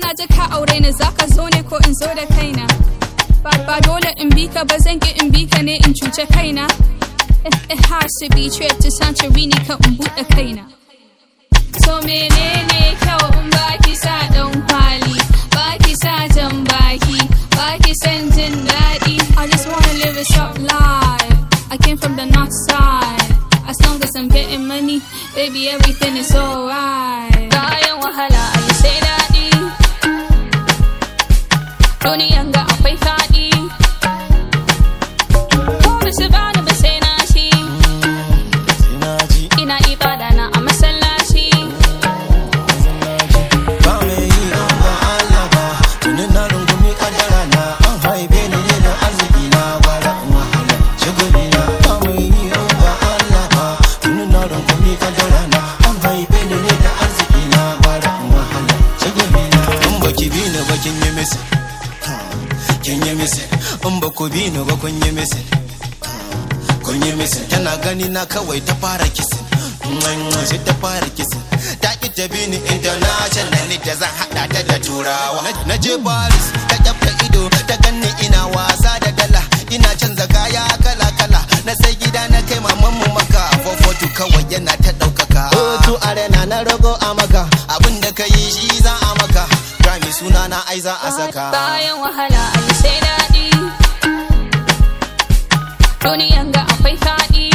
ka ji ka aure ni zaka zo ne ko in zo da kaina ba ba dole in bi ka ba zan ki in bi ka ne in cuce kaina it, it has to be trip to Santorini kan in buɗe kaina so menene kyau in baki sa dan kwali baki sa jan baki baki san jin daɗi I just wanna live a soft life I came from the north side as long as I'm getting money baby everything is alright bayan wahala ayi sai daɗi duniyan ga akwai faɗi ko su bani ba sai na shi Ina ji ina ibada na a masallaci ba mai yi in ba Allah ba tuni na rungumi kadara na an haife ni ne da arziki na gwara in wahala shagari na ba mai yi in ba Allah ba tuni na rungumi kadara na an haife ni ne da arziki na gwara in wahala shagari na in baki bi ni ba kin yi misi kin yi misi in ba ku bi ni ba kun yi misi kun yi misi tana gani na kawai ta fara kisin sai ta fara kisin ta ki ta bi ni international ne da zan hada ta da turawa na je paris ta kyafta ido ta ganni ina wasa da dala ina canza kaya kala kala na sai gida na kai maman mu maka fofotu kawai yana ta daukaka otu arena na rogo a maka abin da ka yi shi za a maka Grammy suna na ai za a saka bayan wahala ayi sai daɗi duniyan ga akwai faɗi